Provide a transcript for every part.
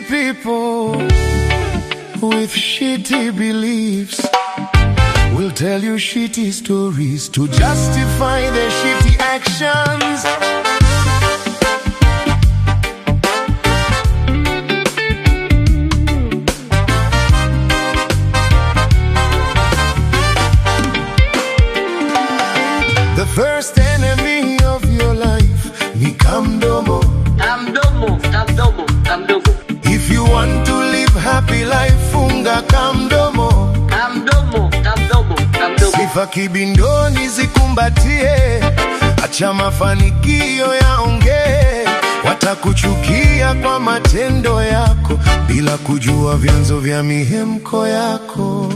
people with shitty beliefs will tell you shitty stories to justify their shitty actions. The first enemy of your life ni kamdomo. Kamdomo, kamdomo, kamdomo, If you want to live happy life, funga kamdomo. kamdomo, kamdomo, kamdomo. Sifa kibindoni zikumbatie, acha mafanikio yaongee. Watakuchukia kwa matendo yako bila kujua vyanzo vya mihemko yako.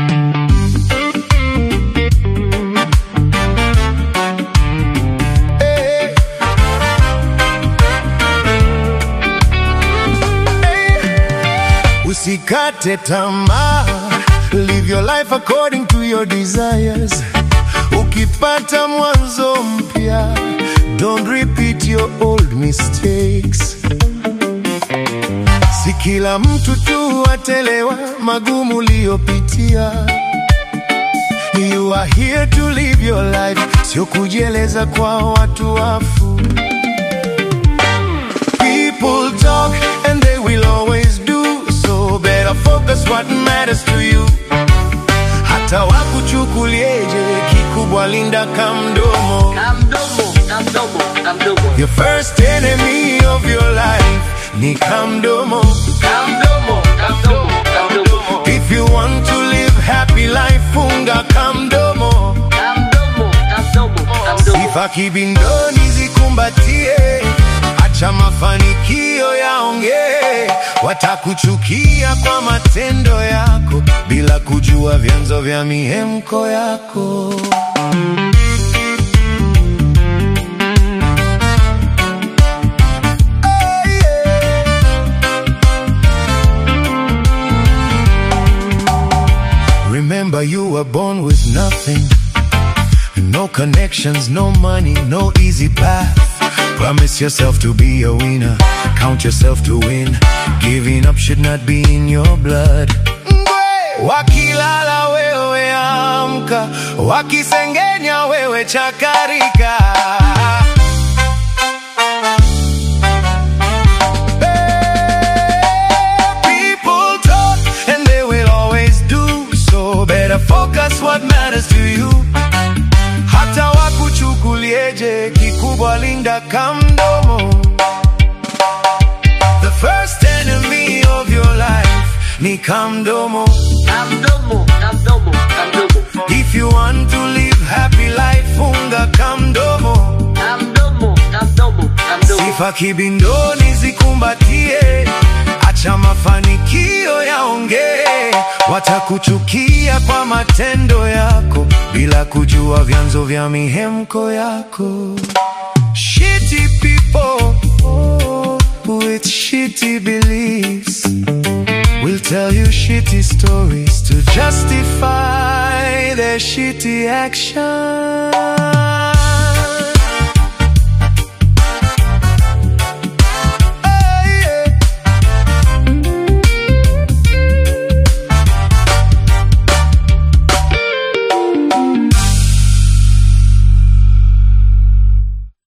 Eh. Eh. Usikate tamaa, live your life according to your desires. Ukipata mwanzo mpya, don't repeat your old mistakes. Si kila mtu tu atelewa magumu uliyopitia. You are here to live your life, sio kujieleza kwa watu wafu. People talk and they will always do so. Better focus what matters to you. Hata wakuchukulieje, kikubwa linda kamdomo. Kamdomo, kamdomo, kamdomo. Your first enemy of your life ni kamdomo. Kamdomo, kamdomo, kamdomo. If you want to live happy life, funga kamdomo. Kamdomo, kamdomo, kamdomo. Sifa kibindoni zikumbatie, acha mafanikio yaongee. Watakuchukia kwa matendo yako bila kujua vyanzo vya mihemko yako. Hey, yeah. Remember you were born with nothing No connections, no money, no easy path Promise yourself to be a winner Count yourself to win Giving up should not be in your blood Wakilala wewe amka Wakisengenya wewe chakarika People talk and they will always do so. Better focus what matters to you. Hata wakuchukulieje, kikubwa linda kamdomo. The first enemy of your life ni kamdomo. Kamdomo, kamdomo, kamdomo. If you want to live happy life, funga kamdomo. Kamdomo, kamdomo, kamdomo. Sifa kibindoni zikumbatie, acha mafanikio yaongee. Watakuchukia kwa matendo yako bila kujua vyanzo vya mihemko yako. Shitty people with shitty beliefs will tell you shitty stories to justify their shitty actions.